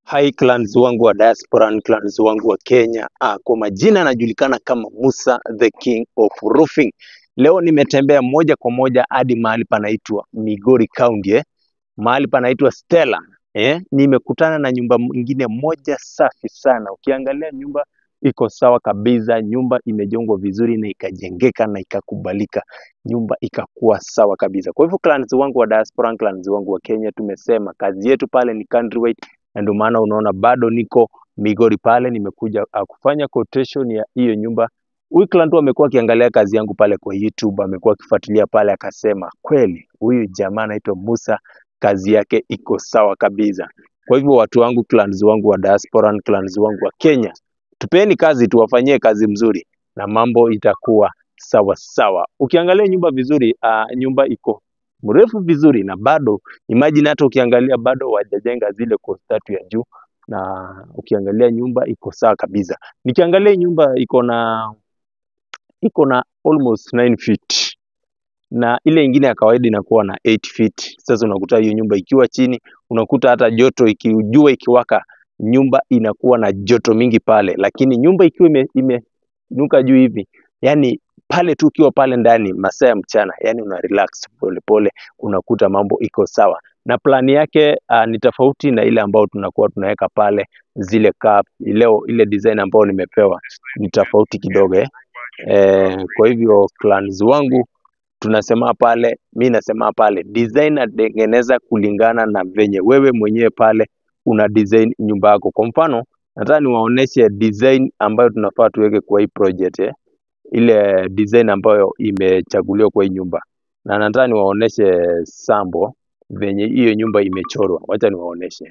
Hi clans wangu wa diaspora na clans wangu wa Kenya. Ah, kwa majina anajulikana kama Musa the King of Roofing. Leo nimetembea moja kwa moja hadi mahali panaitwa Migori County eh. Mahali panaitwa Stella eh. Nimekutana na nyumba nyingine moja safi sana. Ukiangalia nyumba iko sawa kabisa, nyumba imejengwa vizuri na ikajengeka na ikakubalika, nyumba ikakuwa sawa kabisa. Kwa hivyo clans wangu wa diaspora, clans wangu wa Kenya, tumesema kazi yetu pale ni countrywide na ndio maana unaona bado niko Migori pale, nimekuja uh, kufanya quotation ya hiyo nyumba. Huyu client tu amekuwa akiangalia kazi yangu pale kwa YouTube, amekuwa akifuatilia pale, akasema kweli huyu jamaa anaitwa Musa, kazi yake iko sawa kabisa. Kwa hivyo watu wangu, clans wangu wa diaspora, na clans wangu wa Kenya, tupeni kazi, tuwafanyie kazi mzuri na mambo itakuwa sawa sawa. Ukiangalia nyumba vizuri, uh, nyumba iko mrefu vizuri na bado imagine hata ukiangalia bado wajajenga zile coast tatu ya juu, na ukiangalia nyumba iko sawa kabisa. Nikiangalia hii nyumba iko na iko na almost 9 feet na ile ingine ya kawaida inakuwa na 8 feet. Sasa unakuta hiyo nyumba ikiwa chini, unakuta hata joto ikijua ikiwaka, nyumba inakuwa na joto mingi pale, lakini nyumba ikiwa ime, imenuka juu hivi, yani pale tu ukiwa pale ndani masaa ya mchana, yani una relax polepole, unakuta mambo iko sawa, na plani yake uh, ni tofauti na ile ambayo tunakuwa tunaweka pale zile cup. Leo ile design ambayo nimepewa ni tofauti kidogo eh. Eh, kwa hivyo clans wangu tunasema pale, mi nasema pale design natengeneza kulingana na venye wewe mwenyewe pale una design nyumba yako. Kwa mfano, nataka niwaoneshe design ambayo tunafaa tuweke kwa hii project eh ile design ambayo imechaguliwa kwa hii nyumba, na nataka niwaoneshe sambo venye hiyo nyumba imechorwa. Wacha niwaoneshe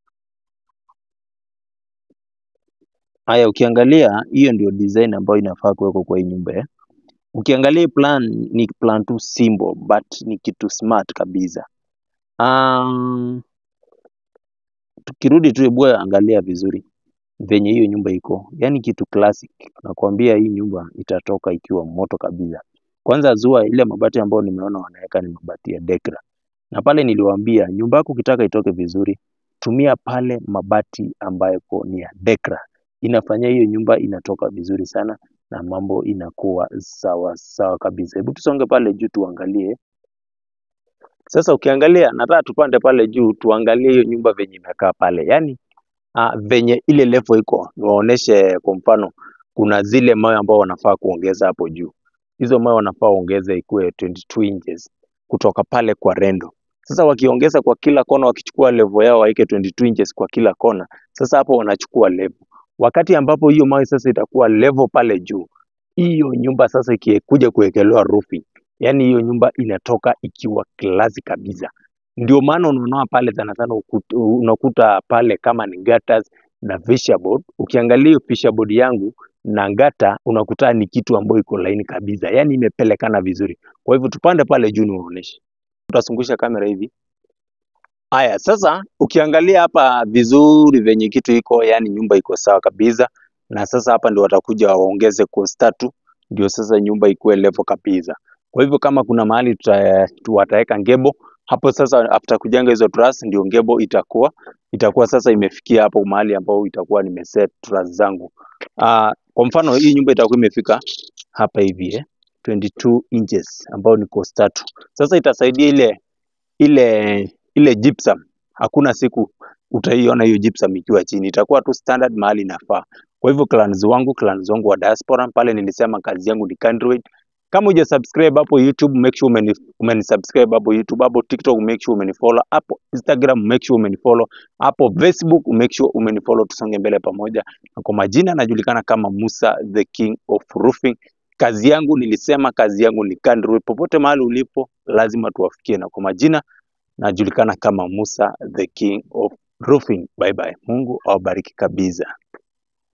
haya. Ukiangalia hiyo ndio design ambayo inafaa kuwekwa kwa hii nyumba eh. Ukiangalia hii plan ni plan tu simple but ni kitu smart kabisa. Um, tukirudi tu, hebu angalia vizuri venye hiyo nyumba iko, yani kitu classic. Nakwambia hii nyumba itatoka ikiwa moto kabisa. Kwanza zua ile mabati ambayo nimeona wanaweka ni mabati ya Dekra, na pale niliwaambia nyumba yako ukitaka itoke vizuri, tumia pale mabati ambayo ni ya Dekra, inafanya hiyo nyumba inatoka vizuri sana na mambo inakuwa sawa sawa kabisa. Hebu tusonge pale juu tuangalie sasa. Ukiangalia, nataka tupande pale juu tuangalie hiyo nyumba venye imekaa pale, yani uh, venye ile level iko, niwaoneshe kwa mfano, kuna zile mawe ambao wanafaa kuongeza hapo juu. Hizo mawe wanafaa waongeze ikuwe 22 inches kutoka pale kwa rendo. Sasa wakiongeza kwa kila kona, wakichukua level yao waike 22 inches kwa kila kona, sasa hapo wanachukua level. Wakati ambapo hiyo mawe sasa itakuwa level pale juu, hiyo nyumba sasa ikikuja kuwekelewa roofing, yani hiyo nyumba inatoka ikiwa klasi kabisa. Ndio maana unaona pale sana sana ukuta- unakuta pale kama ni gutters na fascia board. Ukiangalia hiyo fascia board yangu na ngata unakuta ni kitu ambayo iko laini kabisa, yani imepelekana vizuri. Kwa hivyo tupande pale juu niwaoneshe, utazungusha kamera hivi. Haya, sasa ukiangalia hapa vizuri venye kitu iko, yani nyumba iko sawa kabisa, na sasa hapa ndio watakuja waongeze coast tatu, ndio sasa nyumba ikuwe level kabisa. Kwa hivyo kama kuna mahali tuta, tu- wataweka ngebo hapo sasa, after kujenga hizo truss, ndio ngebo itakuwa itakuwa sasa imefikia hapo mahali ambao itakuwa nimeset truss zangu. Uh, kwa mfano hii nyumba itakuwa imefika hapa hivi eh, 22 inches ambao ni coast tatu. Sasa itasaidia ile ile ile gypsum, hakuna siku utaiona hiyo gypsum ikiwa chini, itakuwa tu standard mahali inafaa. Kwa hivyo clans wangu, clans wangu wa diaspora pale, nilisema kazi yangu ni countrywide. Kama uja subscribe hapo YouTube, make sure umeni, umeni subscribe hapo YouTube, hapo TikTok make sure umenifollow, hapo Instagram make sure umenifollow, hapo Facebook make sure umenifollow, tusonge mbele pamoja. Na kwa majina najulikana kama Musa the King of Roofing. Kazi yangu nilisema, kazi yangu ni countrywide. Popote mahali ulipo, lazima tuwafikie, na kwa majina najulikana kama Musa the King of Roofing. Bye bye. Mungu awabariki kabisa.